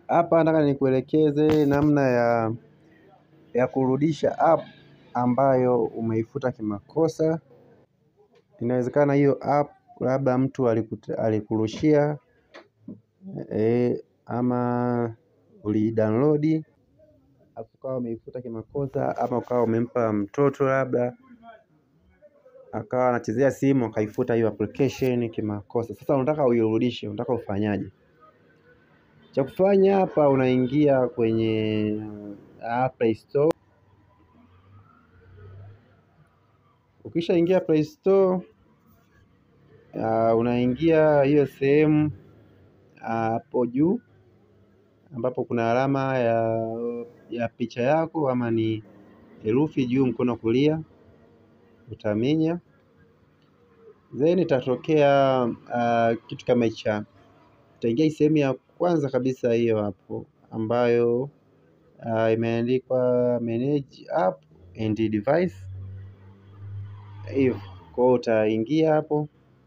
Hapa nataka nikuelekeze namna ya ya kurudisha app ambayo umeifuta kimakosa. Inawezekana hiyo app labda mtu alikurushia e, ama ulidownload ukawa umeifuta kimakosa, ama ukawa umempa mtoto labda akawa anachezea simu akaifuta hiyo application kimakosa. Sasa unataka uirudishe, unataka ufanyaje? Cha kufanya hapa, unaingia kwenye uh, Play Store. Ukishaingia Play Store uh, unaingia hiyo sehemu hapo uh, juu ambapo kuna alama ya, ya picha yako ama ni herufi juu mkono kulia, utaminya then itatokea uh, kitu kama hicho. Utaingia sehemu ya kwanza kabisa hiyo hapo ambayo uh, imeandikwa manage app and device hivyo. Kwa hiyo utaingia hapo,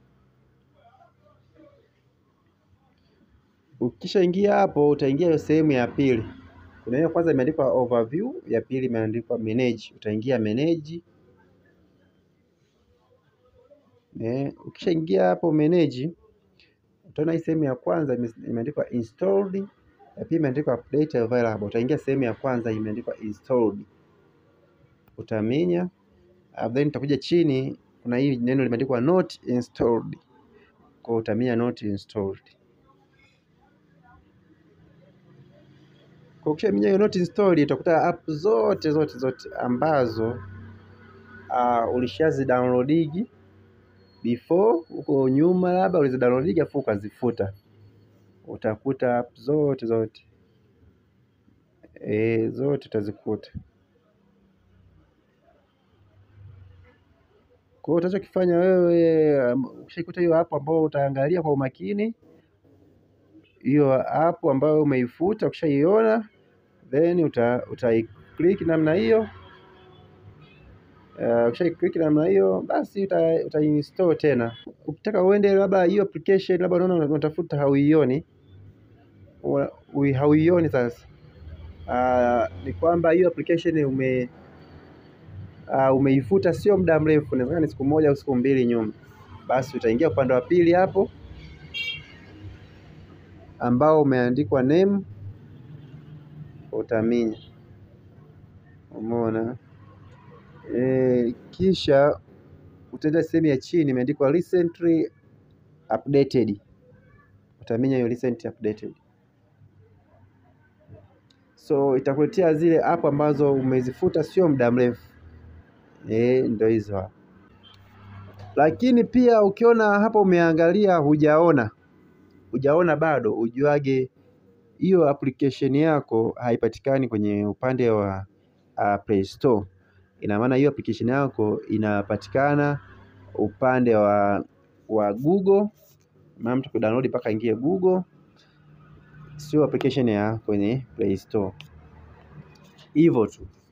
ukishaingia hapo utaingia hiyo sehemu ya pili. Kuna hiyo kwanza imeandikwa overview, ya pili imeandikwa manage. Utaingia manage. Eh, ukishaingia hapo manage, utaona hii sehemu ya kwanza imeandikwa installed, ya pili imeandikwa update available. Utaingia sehemu ya kwanza imeandikwa installed, utaminya then utakuja chini, kuna hii neno limeandikwa not installed, kwa utaminya not installed. Kwa ukishaminya hiyo not installed, utakuta app zote zote zote ambazo uh, ulishazi downloadigi before huko nyuma, labda ulizi downloadigi afu ukazifuta, utakuta app zote zote e, zote utazikuta. Kwa hiyo utachokifanya wewe, ukishaikuta hiyo app ambayo utaangalia kwa umakini hiyo app ambayo umeifuta, ukishaiona then uta, uta click namna hiyo. Uh, ukisha click namna hiyo basi uta, uta install tena. Ukitaka uende labda hiyo application labda unaona unatafuta hauioni, hauioni sasa uh, ni kwamba hiyo application ume uh, umeifuta sio muda mrefu, inawezekana ni siku moja au siku mbili nyuma, basi utaingia upande wa pili hapo ambao umeandikwa name, utaminya. Umeona e, kisha utaenda sehemu ya chini imeandikwa recently updated, utaminya hiyo recently updated. So itakuletea zile app ambazo umezifuta sio muda mrefu e, ndio hizo hapo. Lakini pia ukiona hapa umeangalia hujaona hujaona bado, ujuage hiyo application yako haipatikani kwenye upande wa uh, Play Store. Ina maana hiyo application yako inapatikana upande wa wa Google, maana mtu kudownload mpaka ingie Google, sio application ya kwenye Play Store. Hivyo tu.